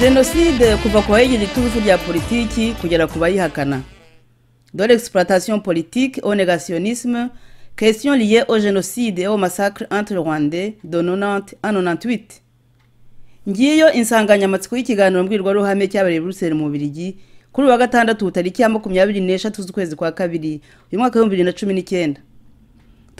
jenoside kuva ku bayigize itubufu rya politiki kugera ku bayihakana dore exploitation politique au négationnisme question liée au génocide et au massacre entre rwandais de 90 à 98 ngiyo insanganyamatsiko y'ikiganiro mbwirwaruhame cyabereye buruseli mu Bubiligi kuri uwa gatandatu tariki ya makumyabiri n'eshatu z'ukwezi kwa kabiri uyu mwaka w'ibihumbi bibiri na cumi n'icyenda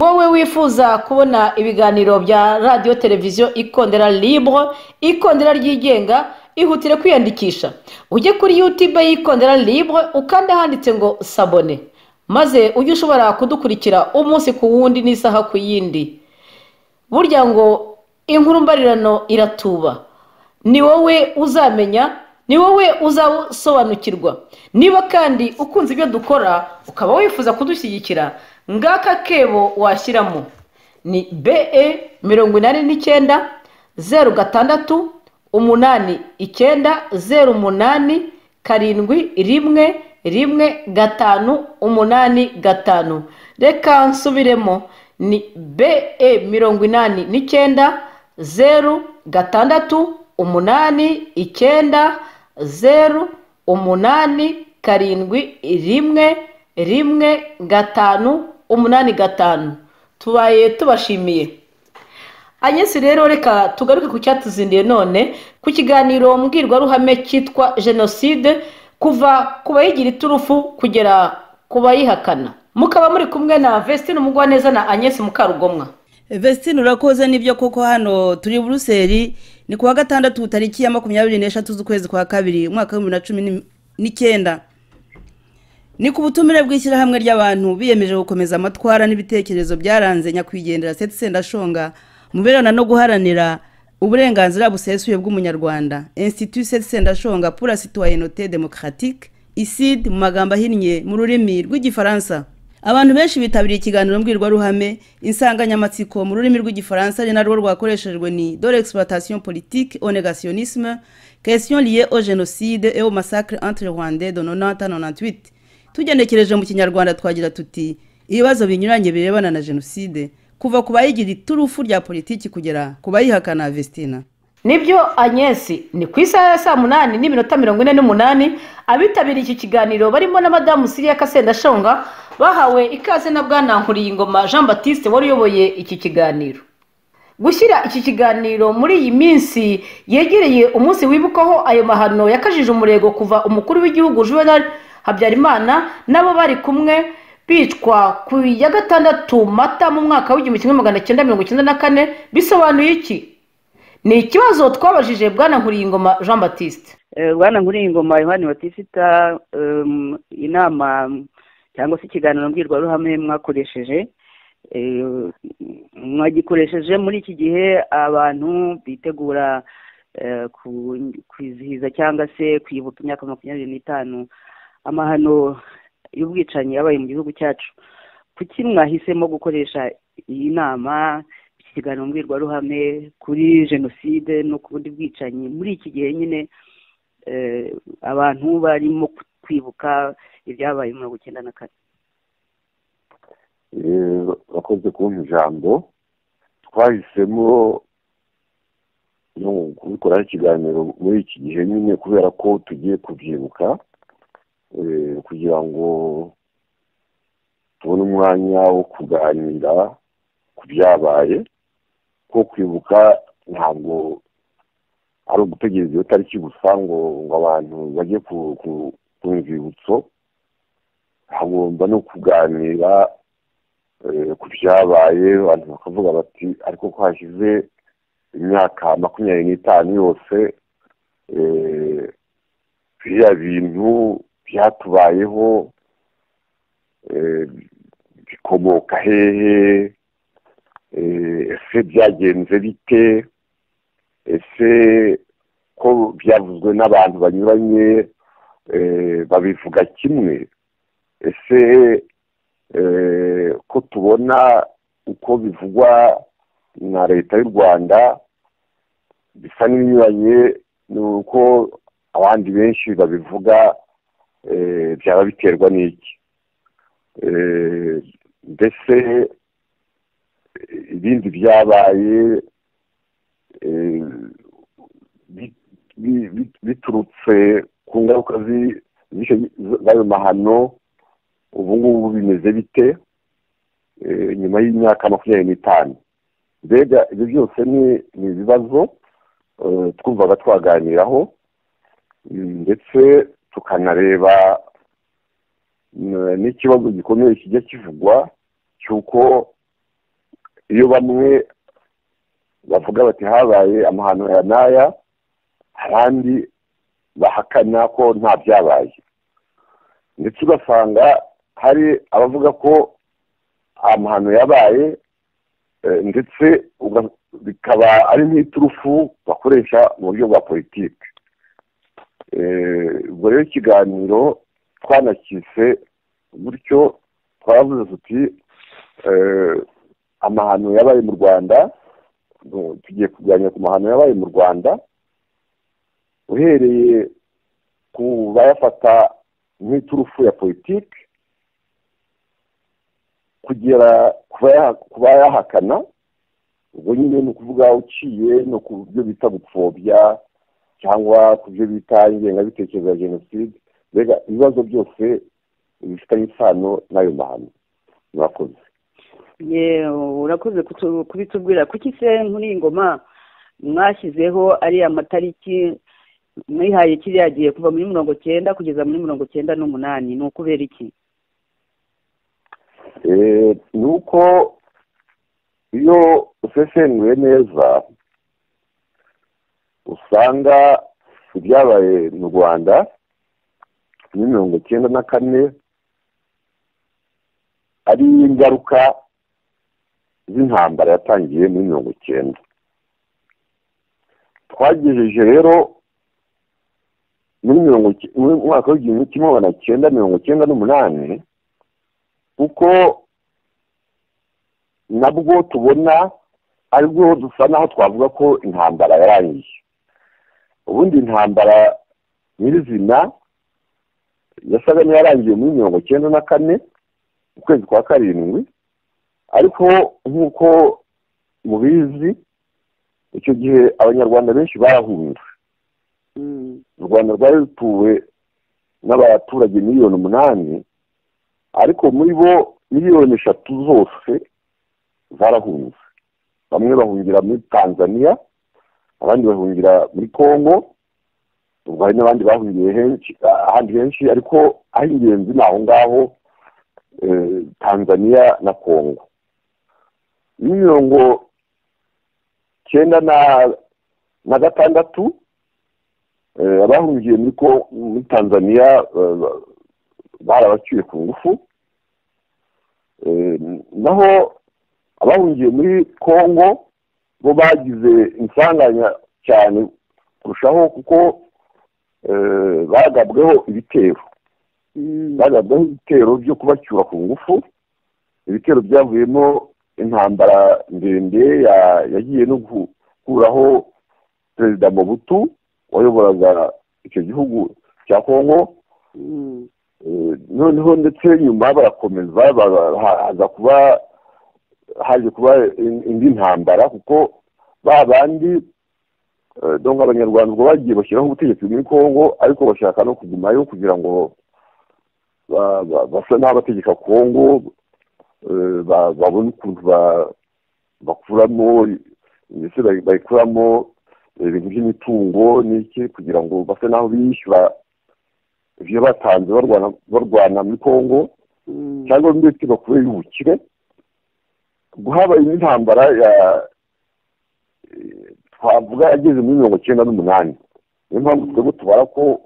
wowe wifuza kubona ibiganiro bya radiyo televiziyo ikondera libure ikondera ryigenga ihutire kwiyandikisha ujye kuri yutube y'ikondera libure ukanda ahanditse ngo sabone maze ujye ushobora kudukurikira umunsi ku wundi n'isaha ku yindi burya ngo inkuru mbarirano iratuba ni wowe uzamenya ni wowe uzasobanukirwa niba kandi ukunze ibyo dukora ukaba wifuza kudushyigikira ngaka kebo washyiramo ni be mirongo inani n'icyenda zeru gatandatu umunani icyenda zeru umunani karindwi rimwe rimwe gatanu umunani gatanu reka nsubiremo ni be mirongo inani n'icyenda zeru gatandatu umunani icyenda zeru umunani karindwi rimwe rimwe gatanu umunani gatanu tubaye tubashimiye anyesi rero reka tugaruke ku cyatuzindiye none ku kiganiro mbwirwaruhame cyitwa jenoside kuva ku bayigira iturufu kugera ku bayihakana mukaba muri kumwe na vesitine umugwaneza na anyesi mukarugomwa vesitine urakoze n'ibyo koko hano turi buruseli ni kuwa gatandatu tariki ya makumyabiri n'eshatu z'ukwezi kwa kabiri umwaka w'ibihumbi bibiri na cumi n'icyenda ni ku butumire bw'ishyirahamwe ry'abantu biyemeje gukomeza amatwara n'ibitekerezo byaranze nyakwigendera seti sendashonga muberana no guharanira uburenganzira busesuye bw'umunyarwanda institut seti sendashonga pura sitwayenote demokaratike isid mu magambo ahinnye mu rurimi rw'igifaransa abantu benshi bitabiriye ikiganiro mbwirwaruhame insanganyamatsiko mu rurimi rw'igifaransa ari narwo rwakoreshejwe ni dore exploitation politique au négationnisme question liée au génocide et au massacre entre rwandais de 90 98 tugenekereje mu kinyarwanda twagira tuti ibibazo binyuranye birebana na jenoside kuva ku bayigira iturufu rya politiki kugera ku bayihakana vestina nibyo anyesi ni ku isaha ya saa munani n'iminota mirongo ine n'umunani abitabiriye iki kiganiro barimo na madamu siriya kasendashonga bahawe ikaze na bwana nkuriyingoma jean batiste wari uyoboye iki kiganiro gushyira iki kiganiro muri iyi minsi yegereye umunsi wibukwaho ayo mahano yakajije umurego kuva umukuru w'igihugu juvenal habyarimana nabo bari kumwe bicwa ku ya gatandatu mata mu mwaka w'igihumbi kimwe magana cyenda mirongo icyenda na kane bisobanuye iki ni ikibazo twabajije bwana nkuriyingoma jean batiste bwana nkuriyingoma yohani batisita inama cyangwa se ikiganiro mbwirwaruhame mwakoresheje mwagikoresheje muri iki gihe abantu bitegura kwizihiza cyangwa se kwibuka imyaka makumyabiri n'itanu amahano y'ubwicanyi yabaye mu gihugu cyacu kuki mwahisemo gukoresha iyi nama ikiganiro mbwirwaruhame kuri jenoside no ku bundi bwicanyi muri iki gihe nyine abantu barimo kwibuka ibyabaye mirongo icyenda na kane bakoze kubona ijambo twahisemo kubikoraho ikiganiro muri iki gihe nyine kubera ko tugiye kubyibuka kugira ngo tubone umwanya wo kuganira ku byabaye ko kwibuka ntabwo ari ugutegereza iyo tariki gusa ngo ngo abantu bajye ku nzibutso hagomba no kuganira ku byabaye abantu bakavuga bati ariko ko hashize imyaka makumyabiri n'itanu yose biriya bintu byatubayeho bikomoka hehe ese byagenze bite ese ko byavuzwe n'abantu banyuranye babivuga kimwe ese ko tubona uko bivugwa na leta y'u rwanda bisa n'ibinyuranye ni uko abandi benshi babivuga byaba biterwa n'iki mbese ibindi byabaye biturutse ku ngaruka z'ayo mahano ubu ngubu bimeze bite nyuma y'imyaka makumyabiri n'itanu mbega ibyo byose ni ibibazo twumvaga twaganiraho ndetse tukanareba n'ikibazo gikomeye kijya kivugwa cy'uko iyo bamwe bavuga bati habaye amahano ya n'aya abandi bahakana ko nta byabaye ndetse ugasanga hari abavuga ko amahano yabaye ndetse bikaba ari nk'iturufu bakoresha mu buryo bwa politiki ubwo rero ikiganiro twanakise gutyo twaravuze tuti amahano yabaye mu rwanda tugiye kuganira ku mahano yabaye mu rwanda uhereye ku bayafata nk'iturufu ya politiki kugera ku bayahakana ubwo nyine ni ukuvuga uciye no ku byo bita gupfobya cyangwa ku byo bita ingengabitekerezo ya jenoside mbega ibibazo byose bifitanye isano n'ayo mahano murakoze urakoze kubitubwira kuki se muri iyi ngoma mwashyizeho ariya matariki mwihaye kiriya gihe kuva muri mirongo cyenda kugeza muri mirongo cyenda n'umunani ni ukubera iki ni uko iyo usesenguye neza usanga ibyabaye mu rwanda muri mirongo cyenda na kane ari ingaruka z'intambara yatangiye muri mirongo icyenda twagejeje rero muri mirongo mu mwaka w'igihumbi kimwe magana cyenda mirongo cyenda n'umunani kuko nabwo tubona aribwo dusa naho twavuga ko intambara yarangiye ubundi intambara nyirizina yasaga n'iyarangiye muri mirongo cyenda na kane ukwezi kwa karindwi ariko nk'uko mubizi icyo gihe abanyarwanda benshi barahunze u rwanda rwari rutuwe n'abaturage miliyoni umunani ariko muri bo miliyoni eshatu zose zarahunze bamwe bahungira muri tanzania abandi bahungira muri congo ubwo hari n'abandi bahungiye ahandi henshi ariko aho ingenzi ni aho ngaho tanzania na congo mirongo cyenda na gatandatu abahungiye muri tanzania barabacyuye ku ngufu naho abahungiye muri congo bo bagize insanganya cyane kurushaho kuko bagabweho ibitero bagabweho ibitero byo kubacyura ku ngufu ibitero byavuyemo intambara ndende yagiye no gukuraho perezida mobutu wayoboraga icyo gihugu cya congo noneho ndetse nyuma barakomeza haza kuba haje kuba indi ntambara kuko ba bandi donka abanyarwanda ubwo bagiye bashyiraho ubutegetsi muri congo ariko bashaka no kugumayo kugira ngo basa n'abategeka congo babone ukuntu bakuramo ndetse bayikuramo ibintu by'imitungo n'iki kugira ngo base n'aho bishyura ibyo batanze barwana muri congo cyangwa ndetse bakubere ubukire guhaba indi ntambara ya twavuga yageze muri mirongo icyenda n'umunani niyo mpamvu twebwe tubara ko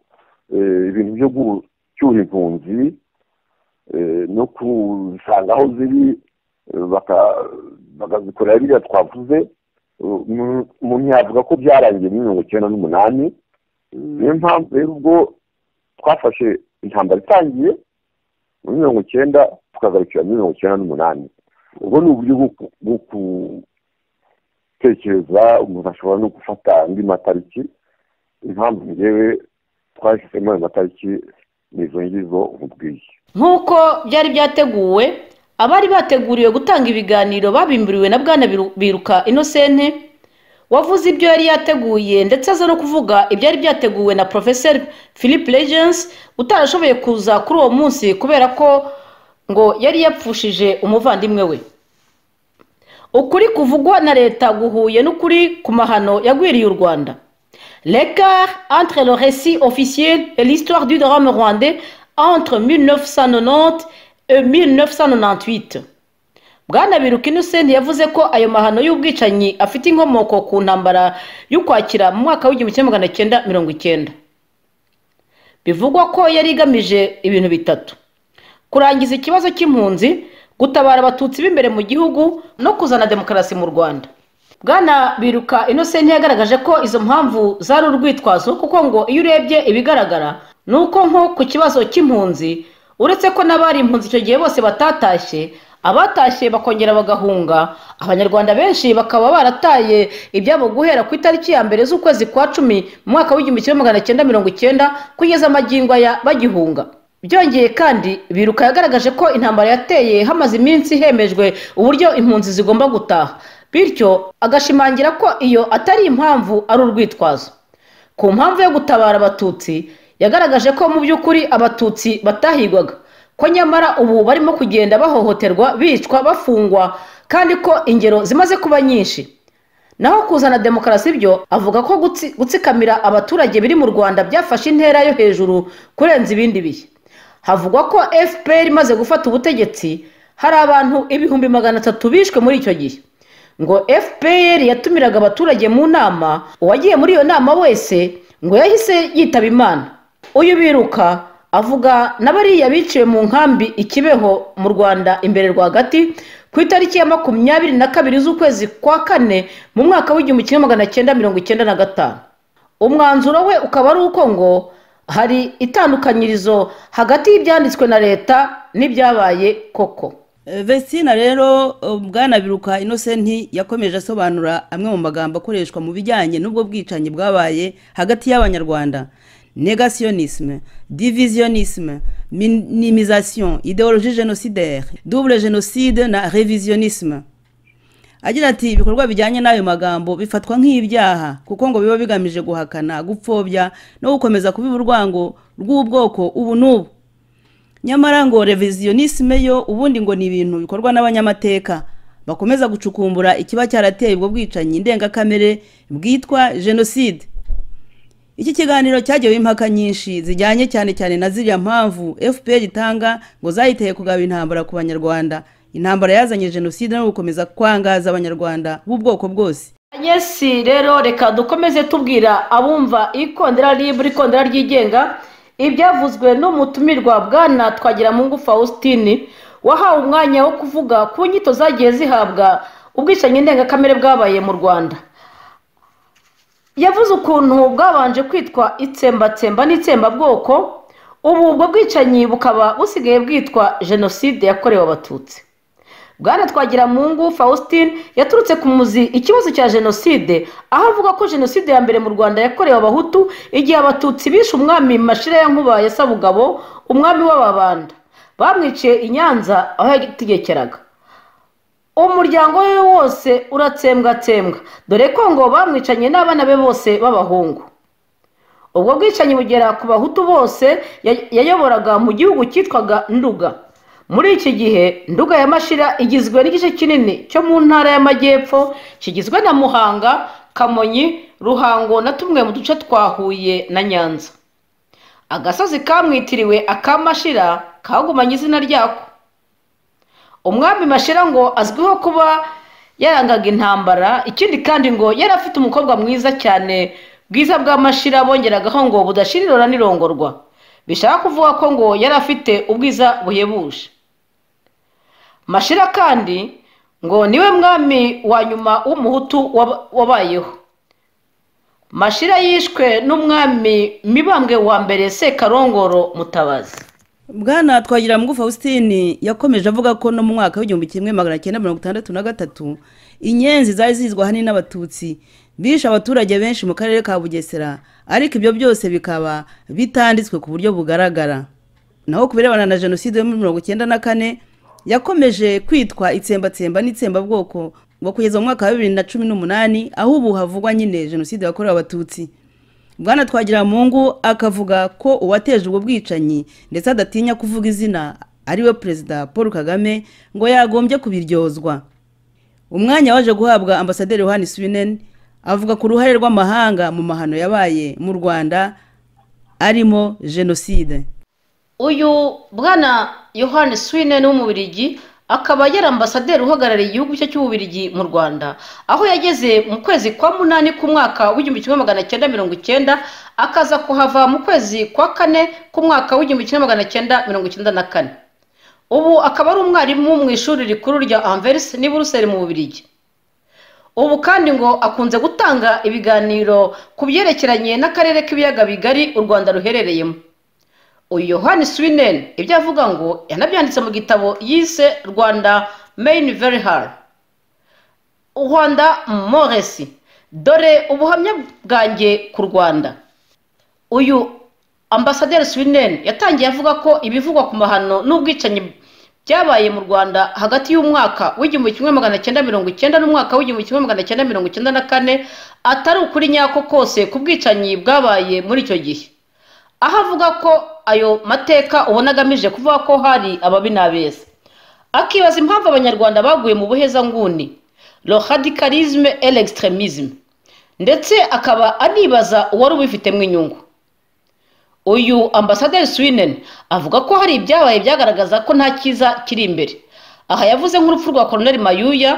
ibintu byo gucyura impunzi no kuzisanga aho ziri bakazikorera biriya twavuze umuntu yavuga ko byarangiye muri mirongo icyenda n'umunani niyo mpamvu rero ubwo twafashe intambara itangiye muri mirongo icyenda tukagarukira muri mirongo icyenda n'umunani ubwo ni uburyo bwo gutekereza umuntu ashobora no gufata andi matariki impamvu ngewe twashyizemo ayo matariki ni izo ngizo umubwiye nk'uko byari byateguwe abari bateguriwe gutanga ibiganiro babimburiwe na bwana biruka inosente wavuze ibyo yari yateguye ndetse aza no kuvuga ibyari byateguwe na porofeseri philippe regensi utarashoboye kuza kuri uwo munsi kubera ko ngo yari yapfushije umuvandimwe we ukuri kuvugwa na leta guhuye n'ukuri ku mahano yagwiriye u rwanda l'écart entre le récit officiel et l'histoire du drame rwandais entre 1990 et 1998 bwana biruka innocent yavuze ko ayo mahano y'ubwicanyi afite inkomoko ku ntambara y'ukwakira mu mwaka w'igihumbi kimwe magana cyenda mirongo icyenda bivugwa ko yari igamije ibintu bitatu kurangiza ikibazo cy'impunzi gutabara abatutsi b'imbere mu gihugu no kuzana demokarasi mu rwanda bwana biruka innocent yagaragaje ko izo mpamvu zari urwitwazo kuko ngo iyo urebye ibigaragara ni uko nko ku kibazo cy'impunzi uretse ko n'abari impunzi icyo gihe bose batatashye abatashye bakongera bagahunga abanyarwanda benshi bakaba barataye ibyabo guhera ku itariki ya mbere z'ukwezi kwa cumi mu mwaka w'igihumbi kimwe magana cyenda mirongo icyenda kugeza amagingwa ya bagihunga byongeye kandi biruka yagaragaje ko intambara yateye hamaze iminsi hemejwe uburyo impunzi zigomba gutaha bityo agashimangira ko iyo atari impamvu ari urwitwazo ku mpamvu yo gutabara abatutsi yagaragaje ko mu by'ukuri abatutsi batahigwaga ko nyamara ubu barimo kugenda bahohoterwa bicwa bafungwa kandi ko ingero zimaze kuba nyinshi naho kuzana demokarasi byo avuga ko gutsikamira abaturage biri mu rwanda byafashe intera yo hejuru kurenza ibindi bihe havugwa ko fpr imaze gufata ubutegetsi hari abantu ibihumbi magana atatu bishwe muri icyo gihe ngo fpr yatumiraga abaturage mu nama uwagiye muri iyo nama wese ngo yahise yitaba imana uyu biruka avuga na bariya biciwe mu nkambi ikibeho mu rwanda imbere rwagati ku itariki ya makumyabiri na kabiri z'ukwezi kwa kane mu mwaka w'igihumbi kimwe magana cyenda mirongo icyenda na gatanu umwanzuro we ukaba ari uko ngo hari itandukanyirizo hagati y'ibyanditswe na leta n'ibyabaye koko vesina rero bwana biruka innocent yakomeje asobanura amwe mu magambo akoreshwa mu bijyanye n'ubwo bwicanyi bwabaye hagati y'abanyarwanda negasiyonisime diviziyonisime minimizasiyo ideoloji genosidaire dubure jenoside na reviziyonisime agira ati ibikorwa bijyanye n'ayo magambo bifatwa nk'ibyaha kuko ngo biba bigamije guhakana gupfobya no gukomeza kubiba urwango rw'ubwoko ubu n'ubu nyamara ngo reviziyonisime yo ubundi ngo ni ibintu bikorwa n'abanyamateka bakomeza gucukumbura ikiba cyarateye ubwo bwicanyi ndengakamere bwitwa jenoside iki kiganiro cyagewe impaka nyinshi zijyanye cyane cyane na ziriya mpamvu fpr itanga ngo zayiteye kugaba intambara ku banyarwanda intambara yazanye jenoside no gukomeza kwangaza abanyarwanda b'ubwoko bwose yesi rero reka dukomeze tubwira abumva ikondera ribu ikondera ryigenga ibyavuzwe n'umutumirwa bwana twagiramungu faustin wahawe umwanya wo kuvuga ku nyito zagiye zihabwa ubwicanyi ndengakamere bwabaye mu rwanda yavuze ukuntu bwabanje kwitwa itsembatsemba n'itsembabwoko ubu ubwo bwicanyi bukaba busigaye bwitwa jenoside yakorewe abatutsi bwana twagiramungu faustin yaturutse ku muzi ikibazo cya jenoside aho avuga ko jenoside ya mbere mu rwanda yakorewe abahutu igihe abatutsi bishe umwami mashira ya nkuba ya sabugabo umwami w'ababanda bamwiciye i nyanza aho yategekeraga umuryango we wose uratsembwatsembwa dore ko ngo bamwicanye n'abana be bose b'abahungu ubwo bwicanyi bugera ku bahutu bose yayoboraga mu gihugu cyitwaga nduga muri iki gihe nduga ya mashira igizwe n'igice kinini cyo mu ntara y'amajyepfo kigizwe na muhanga kamonyi ruhango na tumwe mu duce twa huye na nyanza agasozi kamwitiriwe akamashira kagumanye izina ryako umwami mashira ngo azwiho kuba yarangaga intambara ikindi kandi ngo yari afite umukobwa mwiza cyane bwiza bwa mashira bongeragaho ngo budashirirora n'irongorwa bishaka kuvuga ko ngo yari afite ubwiza buhebuje mashira kandi ngo niwe mwami wa nyuma w'umuhutu wabayeho mashira yishwe n'umwami mibambwe wa mbere sekarongoro mutabazi bwana twagira ngo faustin yakomeje avuga ko no mu mwaka w'igihumbi kimwe magana cyenda mirongo itandatu na gatatu inyenzi zari zizwa ahanini n'abatutsi bishe abaturage benshi mu karere ka bugesera ariko ibyo byose bikaba bitanditswe ku buryo bugaragara naho ku birebana na jenoside yo muri mirongo icyenda na kane yakomeje kwitwa itsembatsemba n'itsembabwoko ngo kugeza mu mwaka wa bibiri na cumi n'umunani aho ubu havugwa nyine jenoside yakorewe abatutsi bwana twagira mungu akavuga ko uwateje ubwo bwicanyi ndetse adatinya kuvuga izina ariwe perezida paul kagame ngo yagombye kubiryozwa umwanya waje guhabwa ambasaderi yohani swinen avuga ku ruhare rw'amahanga mu mahano yabaye mu rwanda arimo jenoside uyu bwana yohani swinen w'umubirigi akaba yari ambasaderi uhagarariye igihugu cye cy'ububirigi mu rwanda aho yageze mu kwezi kwa munani k'umwaka w'igihumbi kimwe magana cyenda mirongo icyenda akaza kuhava mu kwezi kwa kane k'umwaka w'igihumbi kimwe magana cyenda mirongo icyenda na kane ubu akaba ari umwarimu mu ishuri rikuru rya anvers n'i buruseli mu bubirigi ubu kandi ngo akunze gutanga ibiganiro ku byerekeranye n'akarere k'ibiyaga bigari u rwanda ruherereyemo uyu yohani swinen ibyo avuga ngo yanabyanditse mu gitabo yise rwanda meyini veri hari rwanda moresi dore ubuhamya bwanjye ku rwanda uyu ambasaderi swinen yatangiye avuga ko ibivugwa ku mahano n'ubwicanyi byabaye mu rwanda hagati y'umwaka w'igihumbi kimwe magana cyenda mirongo icyenda n'umwaka w'igihumbi kimwe magana cyenda mirongo icyenda na kane atari ukuri nyako kose ku bwicanyi bwabaye muri icyo gihe aho avuga ko ayo mateka ubona agamije kuvuga ko hari ababi n'abeza akibaza impamvu abanyarwanda baguye mu buhezanguni rohadikarizme elegisitiremizime ndetse akaba anibaza uwari ubifitemo inyungu uyu ambasaderi swinen avuga ko hari ibyabaye byagaragaza ko nta cyiza kiri imbere aha yavuze nk'urupfu rwa koroneri mayuya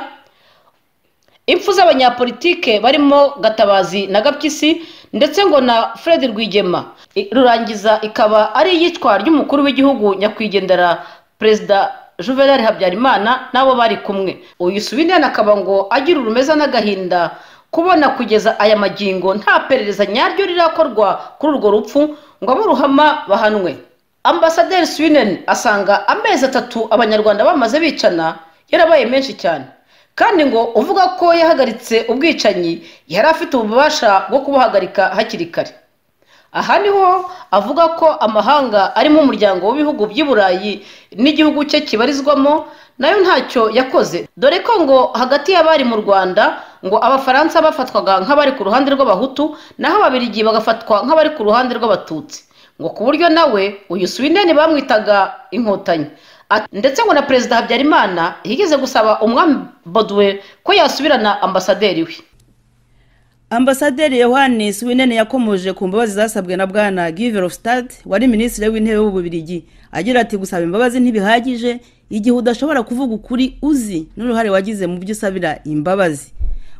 impfu z'abanyapolitike barimo gatabazi na gapyisi ndetse ngo na fred rwigema rurangiza ikaba ari iyicwa ry'umukuru w'igihugu nyakwigendera perezida juvenal habyarimana n'abo bari kumwe uyu subinene akaba ngo agira urumeza n'agahinda kubona kugeza aya magingo nta perereza nyaryo rirakorwa kuri urwo rupfu ngo aburuhama bahanwe ambasaderi swinen asanga amezi atatu abanyarwanda bamaze bicana yarabaye menshi cyane kandi ngo uvuga ko yahagaritse ubwicanyi yari afite ububasha bwo kubuhagarika hakiri kare aha niho avuga ko amahanga arimo umuryango w'ibihugu by'i burayi n'igihugu cye kibarizwamo nayo ntacyo yakoze dore ko ngo hagati y'abari mu rwanda ngo abafaransa bafatwaga nk'abari ku ruhande rw'abahutu naho ababirigi bagafatwa nk'abari ku ruhande rw'abatutsi ngo ku buryo nawe uyu swineni bamwitaga inkotanyi ndetse ngo na perezida habyarimana yigeze gusaba umwami boduwe ko yasubirana ambasaderi we ambasaderi yohani swinene yakomoje ku mbabazi zasabwe na bwana giverofstad wari minisitiri w'intebe w'ububirigi agira ati gusaba imbabazi ntibihagije igihe udashobora kuvuga ukuri uzi n'uruhare wagize mu byo usabira imbabazi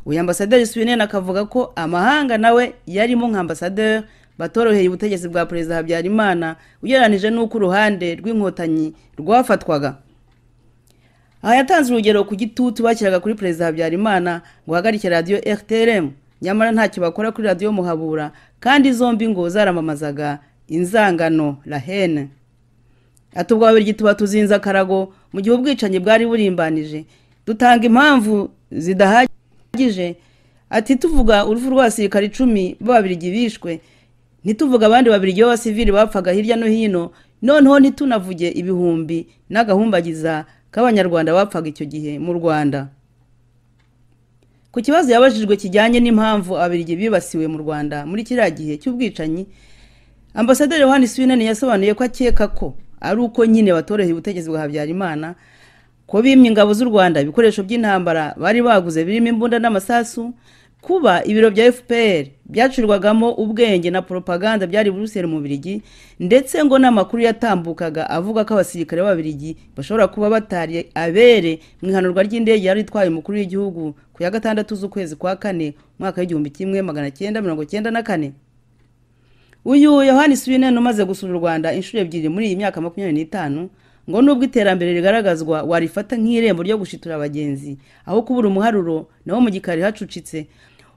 uyu ambasaderi swinene akavuga ko amahanga nawe yarimo nka ambasaderi batoroheye ubutegetsi bwa perezida habyarimana ugereranije n'uko uruhande rw'inkotanyi rwafatwaga aha yatanze urugero ku gitutu bashyiraga kuri perezida habyarimana ngo uhagarike radiyo rtrm nyamara ntacyo bakora kuri radiyo muhabura kandi zombi ngo zaramamazaga inzangano rahene atubwa babiri tuba tuzinze akarago mu gihe ubwicanyi bwari burimbanije dutanga impamvu zidahagije ati tuvuga urufu rw'abasirikare icumi b'ababirigi bishwe ntituvuga abandi babiri iyo abasivili bapfaga hirya no hino noneho ntitunavuge ibihumbi n'agahumbagiza k'abanyarwanda bapfaga icyo gihe mu rwanda ku kibazo yabajijwe kijyanye n'impamvu ababirigi bibasiwe mu rwanda muri kiriya gihe cy'ubwicanyi ambasaderi yohani swinani yasobanuye ko akeka ko ari uko nyine batoroheye ubutegetsi bwa habyarimana ko bimye ingabo z'u rwanda ibikoresho by'intambara bari baguze birimo imbunda n'amasasu kuba ibiro bya fpr byacurwagamo ubwenge na poropaganda byari buruseli mu birigi ndetse ngo n'amakuru yatambukaga avuga ko abasirikare b'ababirigi bashobora kuba batari abere mu ihanurwa ry'indege yari itwaye umukuru w'igihugu ku ya gatandatu z'ukwezi kwa kane umwaka w'igihumbi kimwe magana cyenda mirongo cyenda na kane uyu yohani swinen umaze gusura u rwanda inshuro ebyiri muri iyi myaka makumyabiri n'itanu ngo nubwo iterambere rigaragazwa warifata nk'irembo ryo gushitura abagenzi aho kubura umuharuro naho mu gikari hacucitse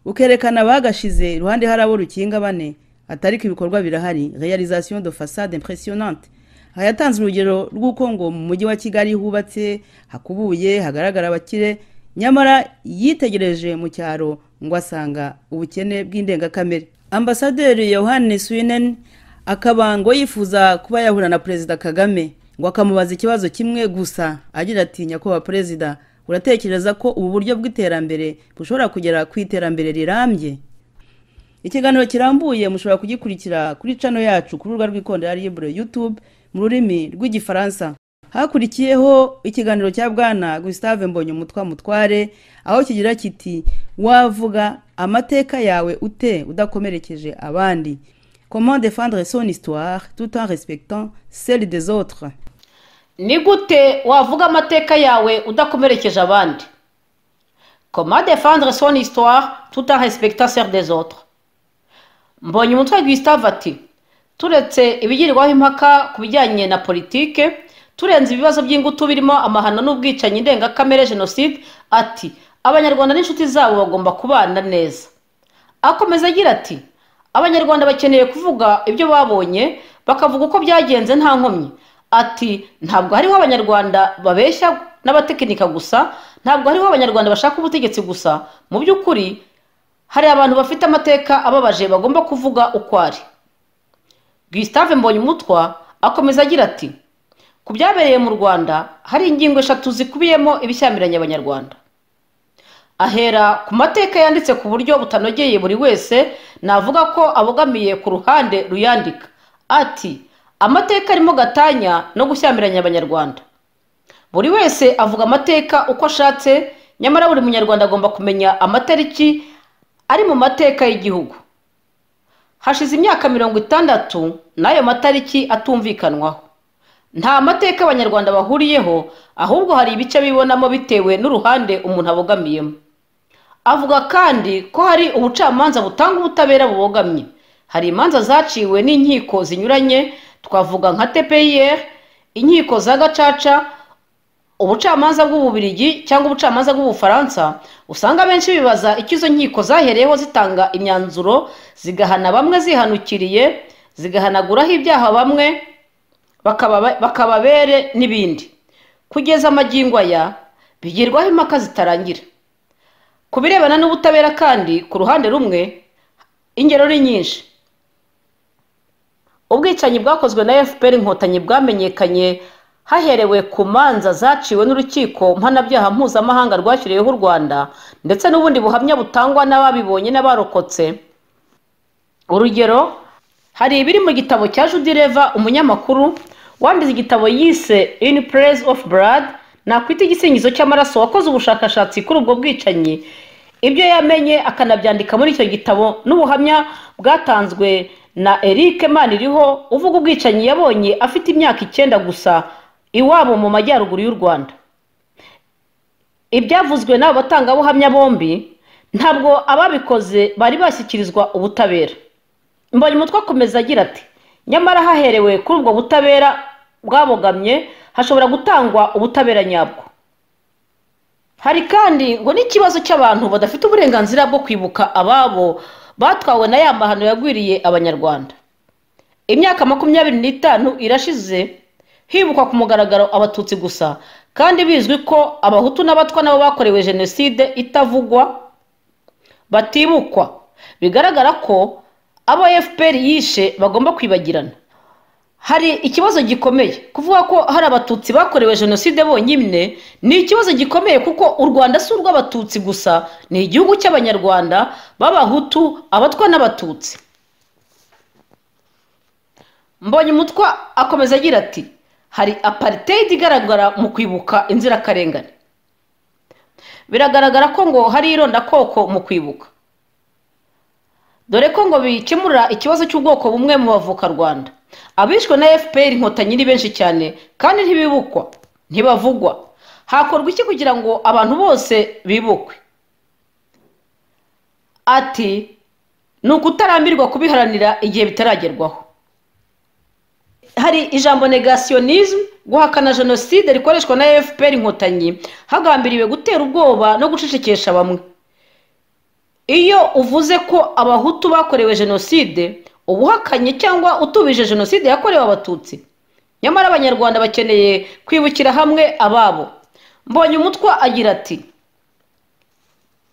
ukerekana bagashize iruhande hari abo rukinga bane atariko ibikorwa birahari realization de façade impressionnante aha yatanze urugero rw'uko ngo mu mujyi wa kigali hubatse hakubuye hagaragara abakire nyamara yitegereje mu cyaro ngo asanga ubukene bw'indengakamere ambasaderi yohani swinen akaba ngo yifuza kuba yahura na perezida kagame ngo akamubaza ikibazo kimwe gusa agira ati nyakubahwa perezida uratekereza ko ubu buryo bw'iterambere bushobora kugera ku iterambere rirambye ikiganiro kirambuye mushobora kugikurikira kuri cano yacu ku rubuga rw'ikondera ribure yutube mu rurimi rw'igifaransa hakurikiyeho ikiganiro cya bwana gusitave mbonye umutwa mutware aho kigira kiti wavuga amateka yawe ute udakomerekeje abandi comment défendre son histoire tout en respectant celle des autres ni gute wavuga amateka yawe udakomerekeje abandi comment défendre son histoire tout en respectant celle des autres mbonye umutwe Gustave ati turetse ibigirwaho impaka ku bijyanye na politike turenze ibibazo by'ingutu birimo amahano n'ubwicanyi ndengakamere jenoside ati abanyarwanda n'inshuti zabo bagomba kubana neza akomeza agira ati abanyarwanda bakeneye kuvuga ibyo babonye bakavuga uko byagenze nta nkomyi ati ntabwo hariho abanyarwanda babeshya n'abatekinika gusa ntabwo hariho abanyarwanda bashaka ubutegetsi gusa mu by'ukuri hari abantu bafite amateka ababaje bagomba kuvuga uko ari gustave mbonyumutwa akomeza agira ati ku byabereye mu rwanda hari ingingo eshatu zikubiyemo ibishyamiranye abanyarwanda ahera ku mateka yanditse ku buryo butanogeye buri wese navuga ko abogamiye ku ruhande ruyandika ati amateka arimo gatanya no gushyamiranya abanyarwanda buri wese avuga amateka uko ashatse nyamara buri munyarwanda agomba kumenya amatariki ari mu mateka y'igihugu hashize imyaka mirongo itandatu n'ayo matariki atumvikanwaho nta mateka abanyarwanda bahuriyeho ahubwo hari ibice bibonamo bitewe n'uruhande umuntu abogamiyemo avuga kandi ko hari ubucamanza butanga ubutabera bubogamye hari imanza zaciwe n'inkiko zinyuranye twavuga nka tpir inkiko za gacaca ubucamanza bw'ububirigi cyangwa ubucamanza bw'ubufaransa usanga abenshi bibaza icyo izo nkiko zahereyeho zitanga imyanzuro zigahana bamwe zihanukiriye zigahanaguraho ibyaha bamwe bakababere n'ibindi kugeza amagingo aya bigirwaho impaka zitarangira ku birebana n'ubutabera kandi ku ruhande rumwe ingero ni nyinshi ubwicanyi bwakozwe na fpr inkotanyi bwamenyekanye haherewe ku manza zaciwe n'urukiko mpanabyaha mpuzamahanga rwashyiriweho u rwanda ndetse n'ubundi buhamya butangwa n'ababibonye n'abarokotse urugero hari ibiri mu gitabo cya judireva umunyamakuru wanditse igitabo yise in praise of blood nakwita igisingizo cy'amaraso wakoze ubushakashatsi kuri ubwo bwicanyi ibyo yamenye akanabyandika muri icyo gitabo n'ubuhamya bwatanzwe na eric maniriho uvuga ubwicanyi yabonye afite imyaka icyenda gusa iwabo mu majyaruguru y'u rwanda ibyavuzwe n'abo batangabuhamya bombi ntabwo ababikoze bari bashyikirizwa ubutabera mbonye umutwe akomeza agira ati nyamara haherewe kuri ubwo butabera bwabogamye hashobora gutangwa ubutabera nyabwo hari kandi ngo n'ikibazo cy'abantu badafite uburenganzira bwo kwibuka ababo batwawe na ya mahano yagwiriye abanyarwanda imyaka makumyabiri n'itanu irashize hibukwa ku mugaragaro abatutsi gusa kandi bizwi ko abahutu n'abatwa nabo bakorewe jenoside itavugwa batibukwa bigaragara ko abo fpr yishe bagomba kwibagirana hari ikibazo gikomeye kuvuga ko hari abatutsi bakorewe jenoside bonyine ni ikibazo gikomeye kuko u rwanda si urw'abatutsi gusa ni igihugu cy'abanyarwanda b'abahutu abatwa n'abatutsi mbonye umutwa akomeza agira ati hari aparitedi igaragara mu kwibuka inzirakarengane biragaragara ko ngo hari irondakoko mu kwibuka dore ko ngo bikemura ikibazo cy'ubwoko bumwe mu bavuka rwanda abishwe na fpr inkotanyi ni benshi cyane kandi ntibibukwa ntibavugwa hakorwa iki kugira ngo abantu bose bibukwe ati ni ukutarambirwa kubiharanira igihe bitaragerwaho hari ijambo negasiyonisme guhakana jenoside rikoreshwa na fpr inkotanyi hagambiriwe gutera ubwoba no gucecekesha bamwe iyo uvuze ko abahutu bakorewe jenoside uba uhakanye cyangwa utubije jenoside yakorewe abatutsi nyamara abanyarwanda bakeneye kwibukira hamwe ababo mbonye umutwa agira ati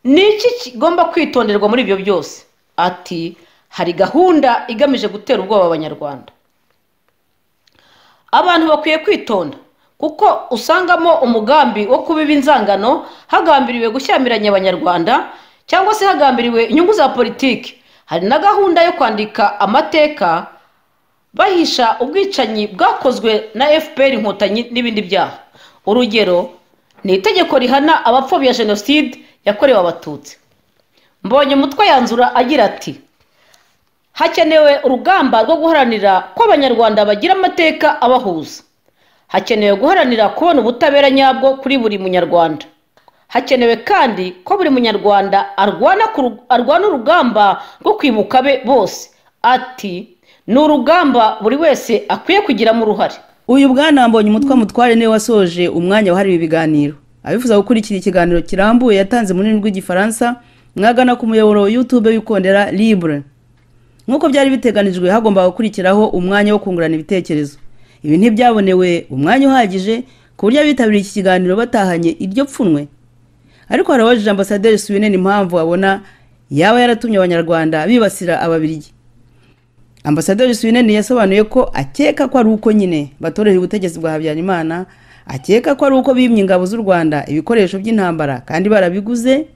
ni iki kigomba kwitonderwa muri ibyo byose ati hari gahunda igamije gutera ubwoba abanyarwanda abantu bakwiye kwitonda kuko usangamo umugambi wo kubiba inzangano hagambiriwe gushyamiranya abanyarwanda cyangwa se hagambiriwe inyungu za politiki hari na gahunda yo kwandika amateka bahisha ubwicanyi bwakozwe na fpr inkotanyi n'ibindi byaha urugero ni itegeko rihana abapfobya jenoside yakorewe abatutsi mbonye umutwe yanzura agira ati hakenewe urugamba rwo guharanira ko abanyarwanda bagira amateka abahuza hakenewe guharanira kubona ubutabera nyabwo kuri buri munyarwanda hakenewe kandi ko buri munyarwanda arwana ku- arwana urugamba rwo kwibuka be bose ati ni urugamba buri wese akwiye kugiramo uruhare uyu bwana mbonye umutwe mutware niwe wasoje umwanya wahariwe ibiganiro abifuza gukurikira ikiganiro kirambuye yatanze mu rurimi rw'igifaransa mwagana ku muyoboro wa youtube w'ikondera libre nk'uko byari biteganijwe hagombaga gukurikiraho umwanya wo kungurana ibitekerezo ibi ntibyabonewe umwanya uhagije ku buryo abitabiriye iki kiganiro batahanye iryo pfunwe ariko harabajije ambasaderi suwinene impamvu abona yaba yaratumye abanyarwanda bibasira ababirigi ambasaderi suwinene yasobanuye ko akeka ko ari uko nyine batorera ubutegetsi bwa habyarimana akeka ko ari uko bimye ingabo z'u rwanda ibikoresho by'intambara kandi barabiguze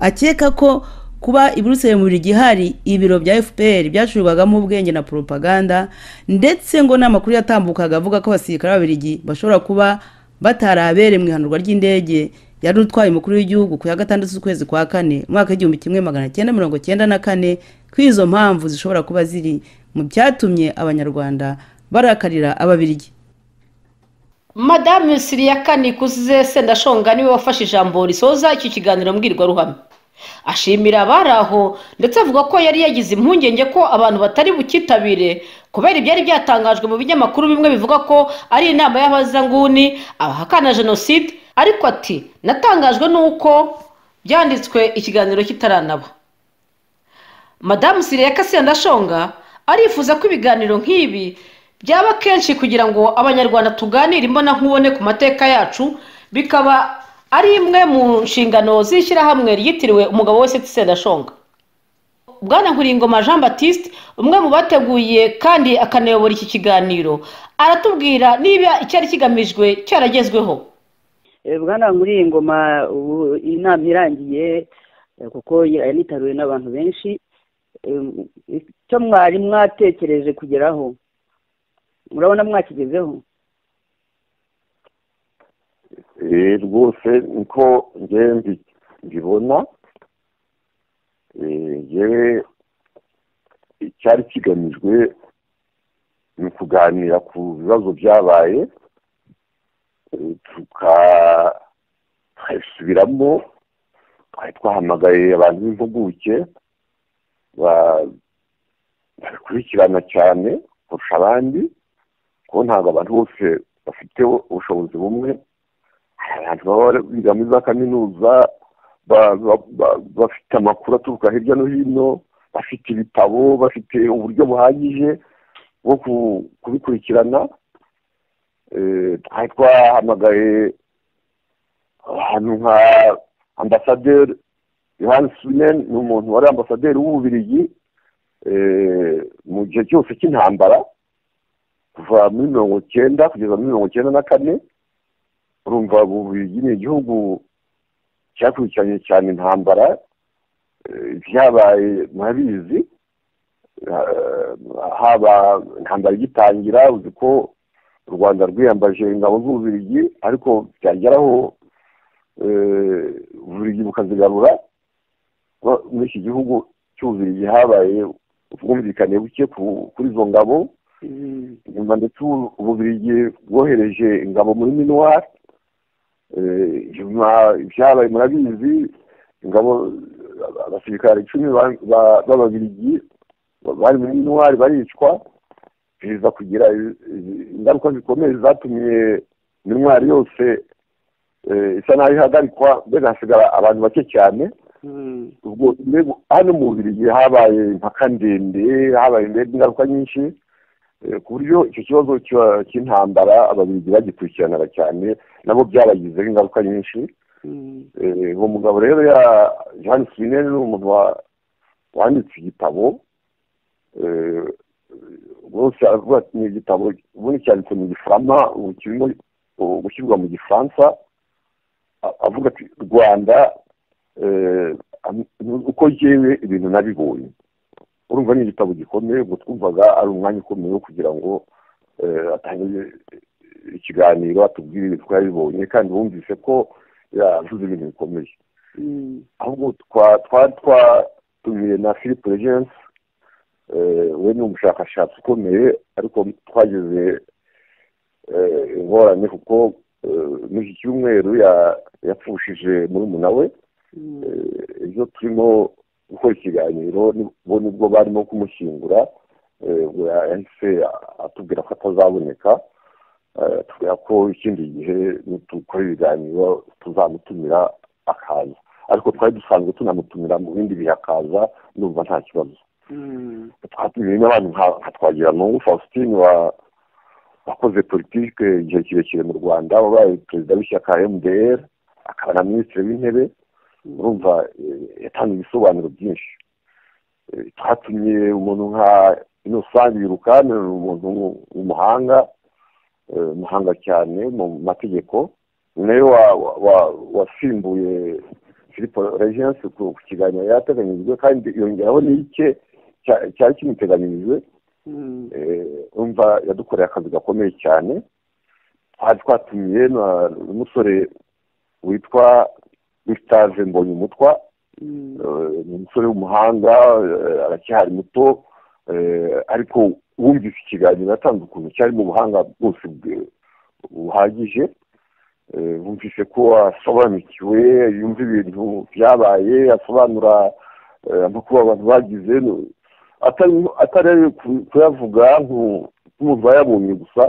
akeka ko kuba i buruseli mu buri gihari ibiro bya fpr byacurwagamo ubwenge na poropaganda ndetse ngo n'amakuru yatambukaga avuga ko abasirikare b'ababirigi bashobora kuba batarabereye mu ihanurwa ry'indege yari utwaye umukuru w'igihugu ku ya gatandatu z'ukwezi kwa kane umwaka w'igihumbi kimwe magana cyenda mirongo cyenda na kane ko izo mpamvu zishobora kuba ziri mu byatumye abanyarwanda barakarira ababirigi madame siriyakani kuzize sendashonga niwe wafashe ijambo risoza iki kiganiro mbwirwaruhame ashimira abari aho ndetse avuga ko yari yagize impungenge ko abantu batari bucyitabire kubera ibyari byatangajwe mu binyamakuru bimwe bivuga ko ari inama y'abazanguni abahakana jenoside ariko ati natangajwe n'uko byanditswe ikiganiro kitaranaba madamu siriya kasendashonga arifuza ko ibiganiro nk'ibi byaba kenshi kugira ngo abanyarwanda tuganire imbona nkubone ku mateka yacu bikaba ari imwe mu nshingano z'ishyirahamwe ryitiriwe umugabo wese tsendashonga bwana nkuringoma jean batiste umwe mu bateguye kandi akanayobora iki kiganiro aratubwira niba icyari kigamijwe cyaragezweho Eh, bwana muri iyi ngoma ubu inama irangiye eh, kuko yanitabiriwe n'abantu benshi Em, icyo mwari mwatekereje kugeraho murabona mwakigezeho Eh, rwose niko ngewe mbi- mbibona Eh, ngewe icyari kigamijwe ni ukuganira ku bibazo byabaye eh, tukabisubiramo twari twahamagaye abantu b'impuguke ba- babikurikirana cyane kurusha abandi kuko ntabwo abantu bose bafite ubushobozi bumwe hari abantu baba biga muri za kaminuza ba- ba- ba- bafite amakuru aturuka hirya no hino bafite ibitabo bafite uburyo buhagije bwo ku- kubikurikirana Eh, twari twahamagaye ahantu nka ambasaderi yohani sunen ni umuntu wari ambasaderi w'ububirigi eh, mu gihe cyose cy'intambara kuva muri mirongo cyenda kugeza muri mirongo cyenda na kane urumva ububiligi ni igihugu cyakurikiranye cyane intambara eh, byabaye murabizi eh, haba intambara igitangira uzi ko u rwanda rwiyambaje ingabo z'ububiligi ariko byageraho eh, ububiligi bukazigarura Kuba muri iki gihugu cy'ububiligi habaye ubwumvikane buke ku- kuri izo ngabo Mm. nyuma ndetse ubu- ububirigi bwohereje ingabo muri minuwari nyuma ibyabaye murabizi ingabo abasirikare icumi ba- ba- b'ababirigi ba- bari muri minuwari baricwa biza kugira i- i- ingaruka zikomeye zatumye minuwari yose eh, isa naho ihagarikwa mbega hasigara abantu bake cyane Mm. ubwo mbega hano mu bubirigi habaye impaka ndende habaye mbega ingaruka nyinshi eh, ku buryo icyo kibazo cya- cy'intambara ababirigi bagikurikiranaga cyane nabo byabagizeho ingaruka nyinshi Mm. Eh, uwo mugabo rero ya jean swinen ni umuntu wa- wanditse igitabo Eh, rwose aravuga ati ni igitabo ubundi cyanditse mu gifaransa ubu kirimo gushyirwa mu gifaransa avuga ati rwanda uko yewe ibintu nabibonye urumva ni igitabo gikomeye ubwo twumvaga ari umwanya ukomeye wo kugira ngo atange ikiganiro atubwire ibintu twabibonye kandi wumvise ko yavuze ibintu bikomeye ahubwo twatumiye na philippe regensi we ni umushakashatsi ukomeye ariko twageze ingorane kuko muri iki cyumweru yapfushije murumuna we ibyo turimo gukora ikiganiro bo nibwo barimo kumushyingura ubwo yahise atubwira ko atazaboneka tubwira ko ikindi gihe dukora ibiganiro tuzamutumira akaza ariko twari dusanzwe tunamutumira mu bindi bihe akaza numva nta kibazo twatumiye n'abantu nka twagiramungu faustin wakoze politike igihe kirekire mu rwanda wabaye perezida w'ishyaka mdr akaba na minisitiri w'intebe urumva yatanze ibisobanuro byinshi twatumye umuntu nka inosange yirukane ni umuntu w'umuhanga umuhanga cyane mu mategeko nayo wasimbuye filipo regensi ku kiganiro yari yateganyijwe kandi yongeraho n'ike cyari kimuteganyijwe umva yadukoreye akazi gakomeye cyane twari twatumiye n'umusore witwa gustave mbonye umutwa ni umusore w'umuhanga aracyari muto ariko wumvise ikiganiro yatanze ukuntu cyarimo ubuhanga bwose buhagije wumvise ko asobanukiwe yumva ibintu byabaye asobanura amakuru abantu bagize atari kuyavuga nk'umuntu wayabonye gusa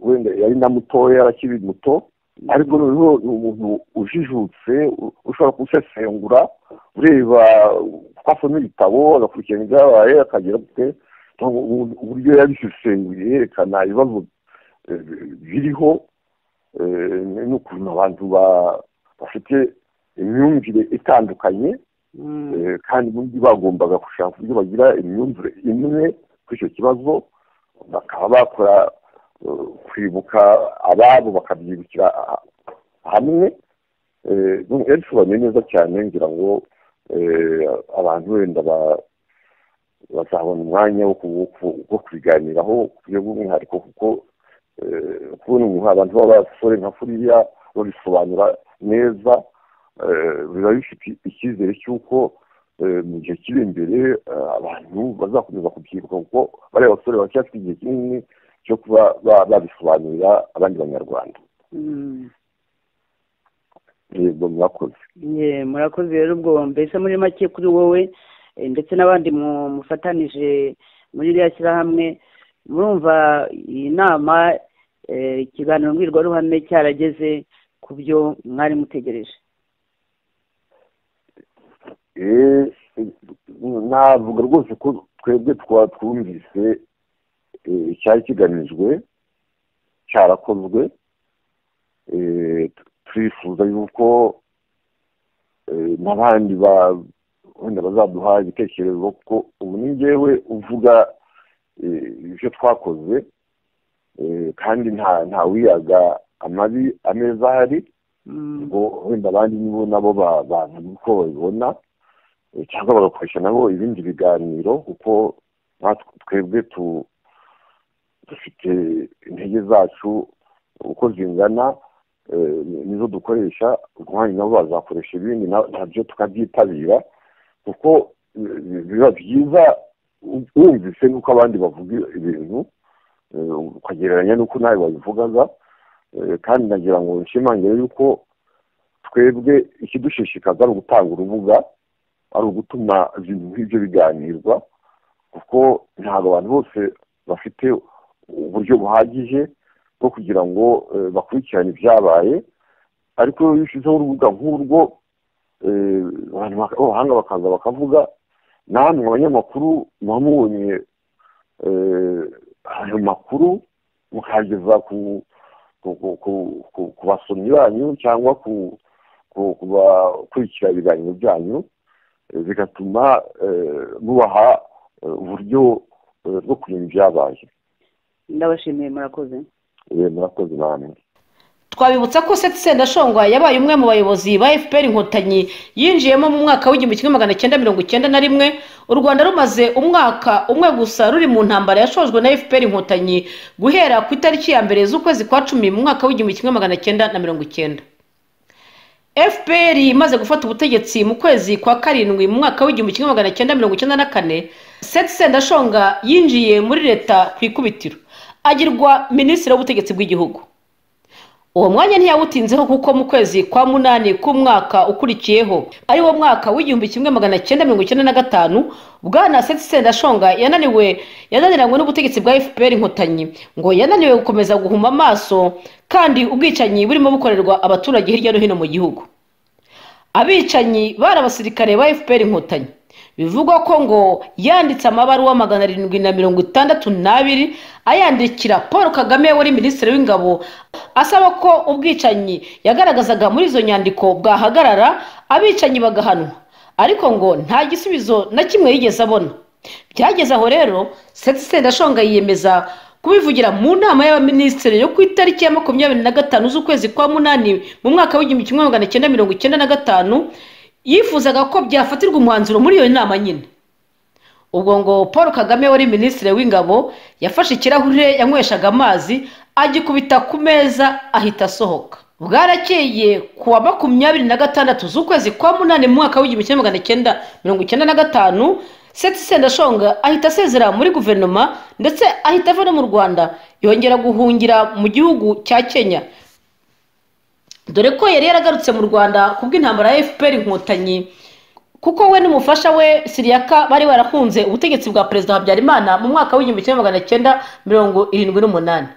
wenda yari na mutoya arakiri muto ariko noneho ni umuntu ujijutse ushobora gusesengura ureba kuko asoma ibitabo agakurikirana ibyabaye akagera kure uburyo yabisesenguye yerekana ibibazo biriho n'ukuntu abantu bafite imyumvire itandukanye kandi n'undi bagombaga gushaka uburyo bagira imyumvire imwe kuri icyo kibazo bakaba bakora kwibuka ababo bakabyibukira hamwe yabisobanuye neza cyane ngira ngo abantu wenda bazabona umwanya wo kubiganiraho ku buryo bw'umwihariko kuko kubona umuntu abantu b'abasore nka furiya babisobanura neza biba bifite icyizere cy'uko mu gihe kiri imbere abantu bazakomeza kubyibuka kuko bariya basore bacyafite igihe kinini cyo kuba babisobanurira abandi banyarwanda yego murakoze murakoze rero ubwo mbese muri make kuri wowe ndetse n'abandi mufatanije muri iriya shyirahamwe murumva iyi nama ikiganiro mbwirwaruhame cyarageze ku byo mwari mutegereje navuga rwose ko twebwe twaba twumvise cyari kigamijwe cyarakozwe turifuza yuko n'abandi wenda bazaduha ibitekerezo kuko ubu ni ngewe uvuga ibyo twakoze kandi nta wiyaga amabi ameza ahari ngo wenda abandi nibo nabo bavuga uko babibona cyangwa bagakoresha nabo ibindi biganiro kuko twebwe dufite intege zacu uko zingana nizo dukoresha umwanya nabo bazakoresha ibindi nabyo tukabyitabira kuko biba byiza wumvise nuko abandi bavuga ibintu ukagereranya nuko nawe wabivugaga kandi nagira ngo nshimangire yuko twebwe ikidushishikaza ari ugutanga urubuga ari ugutuma ibintu nk'ibyo biganirwa kuko ntabwo abantu bose bafite uburyo buhagije bwo kugira ngo bakurikirane ibyabaye ariko iyo ushyizeho urubuga nk'urwo abantu b'abahanga bakaza bakavuga namwe abanyamakuru muba mubonye ayo makuru mukageza ku basomyi banyu cyangwa ku bakurikira ibiganiro byanyu bigatuma mubaha uburyo bwo kureba ibyabaye ndabashimiye murakoze yewe murakoze namwe twabibutsa ko seti sendashongwa yabaye umwe mu bayobozi ba fpr inkotanyi yinjiyemo mu mwaka w'igihumbi kimwe magana cyenda mirongo icyenda na rimwe u rwanda rumaze umwaka umwe gusa ruri mu ntambara yashojwe na fpr inkotanyi guhera ku itariki ya mbere z'ukwezi kwa cumi mu mwaka w'igihumbi kimwe magana cyenda na mirongo icyenda fpr imaze gufata ubutegetsi mu kwezi kwa karindwi mu mwaka w'igihumbi kimwe magana cyenda mirongo icyenda na kane seti sendashonga yinjiye muri leta ku ikubitiro agirwa minisitiri w'ubutegetsi bw'igihugu uwo mwanya ntiyawutinzeho kuko mu kwezi kwa munani k'umwaka ukurikiyeho ari wo mwaka w'igihumbi kimwe magana cyenda mirongo icyenda na gatanu bwana seti sendashonga yananiwe yananiranywe n'ubutegetsi bwa fpr inkotanyi ngo yananiwe gukomeza guhuma amaso kandi ubwicanyi burimo bukorerwa abaturage hirya no hino mu gihugu abicanyi bari abasirikare ba fpr inkotanyi bivugwa ko ngo yanditse amabaruwa magana arindwi na mirongo itandatu n'abiri ayandikira paul kagame wari minisitiri w'ingabo asaba ko ubwicanyi yagaragazaga muri izo nyandiko bwahagarara abicanyi bagahanwa ariko ngo nta gisubizo na kimwe yigeze abona byageze aho rero seti sendashonga yiyemeza kubivugira mu nama y'abaminisitiri yo ku itariki ya makumyabiri na gatanu z'ukwezi kwa munani mu mwaka w'igihumbi kimwe magana cyenda mirongo icyenda na gatanu yifuzaga ko byafatirwa umwanzuro muri iyo nama nyine ubwo ngo paul kagame wari minisitiri w'ingabo yafashe ikirahure yanyweshaga amazi agikubita ku meza ahita asohoka bwarakeye ku wa makumyabiri na gatandatu z'ukwezi kwa munani mu mwaka w'igihumbi kimwe magana cyenda mirongo icyenda na gatanu seti sendashonga ahita asezera muri guverinoma ndetse ahita ava no mu rwanda yongera guhungira mu gihugu cya kenya dore ko yari yaragarutse mu rwanda bw'intambara ya fpr inkotanyi kuko we n'umufasha we siriyaka bari barahunze ubutegetsi bwa perezida habyarimana mu mwaka w'igihumbi kimwe magana cyenda mirongo irindwi n'umunani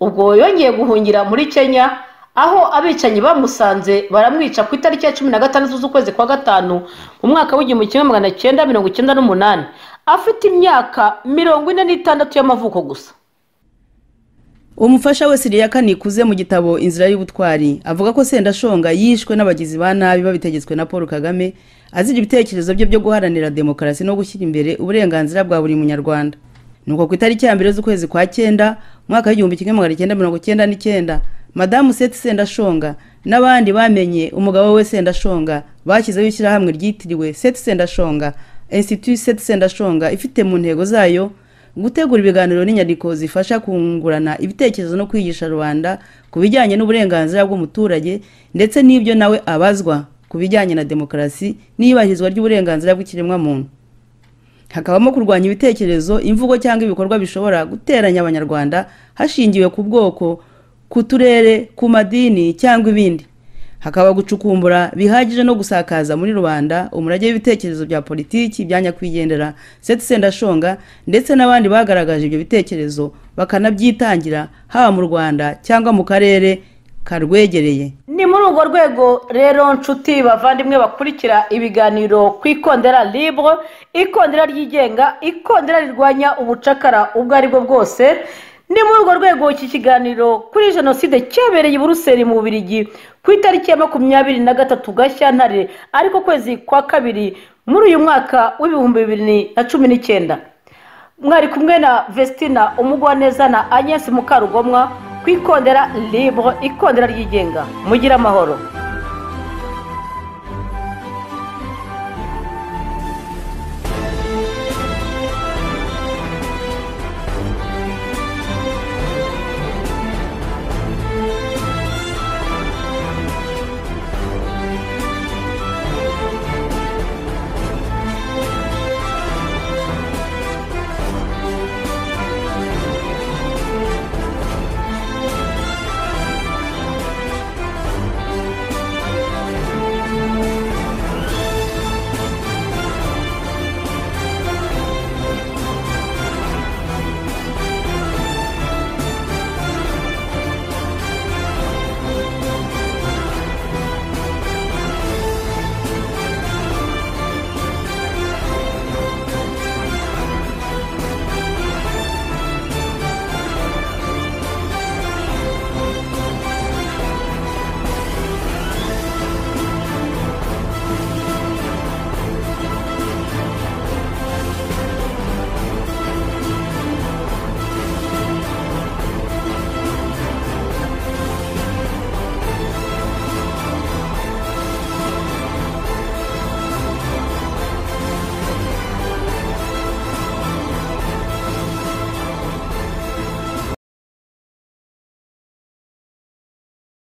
ubwo yongeye guhungira muri kenya aho abicanyi bamusanze baramwica ku itariki ya cumi na gatandatu z'ukwezi kwa gatanu mu mwaka w'igihumbi kimwe magana cyenda mirongo icyenda n'umunani afite imyaka mirongo ine n'itandatu y'amavuko gusa umufasha we siriyaka nikuze mu gitabo inzira y'ubutwari avuga ko sendashonga yishwe n'abagizi ba nabi babitegetswe na paul kagame azira ibitekerezo bye byo guharanira demokarasi no gushyira imbere uburenganzira bwa buri munyarwanda nuko ku itariki ya mbere z'ukwezi kwa cyenda mwaka w'igihumbi kimwe magana cyenda mirongo cyenda n'icyenda madamu seti sendashonga n'abandi bamenye umugabo we sendashonga bashyizeho ishyirahamwe ryitiriwe seti sendashonga institut seti sendashonga ifite mu ntego zayo gutegura ibiganiro n'inyandiko zifasha kungurana ibitekerezo no kwigisha rubanda ku bijyanye n'uburenganzira bw'umuturage ndetse n'ibyo nawe abazwa ku bijyanye na demokarasi n'iyubahirizwa ry'uburenganzira bw'ikiremwamuntu hakabamo kurwanya ibitekerezo imvugo cyangwa ibikorwa bishobora guteranya abanyarwanda hashingiwe ku bwoko ku turere ku madini cyangwa ibindi hakaba gucukumbura bihagije no gusakaza muri rubanda umurage w'ibitekerezo bya politiki bya nyakwigendera seti sendashonga ndetse n'abandi bagaragaje ibyo bitekerezo bakanabyitangira haba mu rwanda cyangwa mu karere karwegereye ni muri urwo rwego rero nshuti bavandimwe bakurikira ibiganiro ku ikondera libre ikondera ryigenga ikondera rirwanya ubucakara ubwo ari bwo bwose ni muri urwo rwego iki kiganiro kuri jenoside cyabereye i buruseli mu Bubirigi ku itariki ya makumyabiri na gatatu gashyantare ariko kwezi kwa kabiri muri uyu mwaka w'ibihumbi bibiri na cumi n'icyenda mwari kumwe na vestina umugwaneza na agnese mukarugomwa ku ikondera libre ikondera ryigenga mugire amahoro